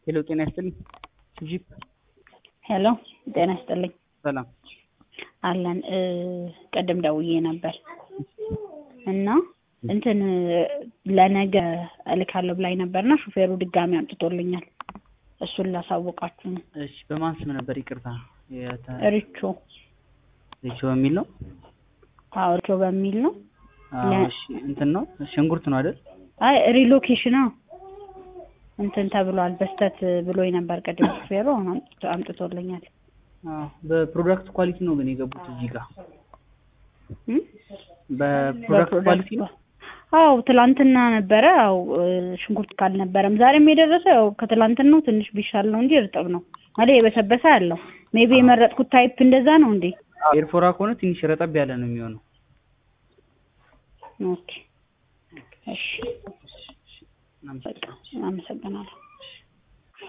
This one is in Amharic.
ሄሎ ጤና ይስጥልኝ። ጂፕ ሄሎ ጤና ይስጥልኝ። ሰላም አለን እ ቅድም ደውዬ ነበር እና እንትን ለነገ እልካለሁ ብላኝ ነበርና ሹፌሩ ድጋሚ አምጥቶልኛል። እሱን ላሳውቃችሁ ነው። እሺ በማን ስም ነበር? ይቅርታ የተ- ሪቾ ሪቾ በሚል ነው። አዎ ሪቾ በሚል ነው። አዎ ለ- እሺ እንትን ነው ሽንኩርት ነው አይደል? አይ ሪሎኬሽን ነው እንትን ተብሏል በስተት ብሎኝ ነበር ቅድም ሹፌሩ አሁን አምጥቶ- አምጥቶልኛል። አዎ በፕሮዳክት ኳሊቲ ነው ግን የገቡት እዚህ ጋር እም? በፕሮዳክት ኳሊቲ ነው። አዎ ትላንትና ነበረ። አው ሽንኩርት ካልነበረም ዛሬም የደረሰው ያው ከትላንትናው ትንሽ ቢሻል ነው እንጂ እርጥብ ነው ማለት የበሰበሰ አለው። ሜቢ የመረጥኩት ታይፕ እንደዛ ነው እንዴ? ኤርፎራ ከሆነ ትንሽ ረጠብ ያለ ነው የሚሆነው። ኦኬ እሺ፣ እናመሰግናለን። በቃ አመሰግናለሁ።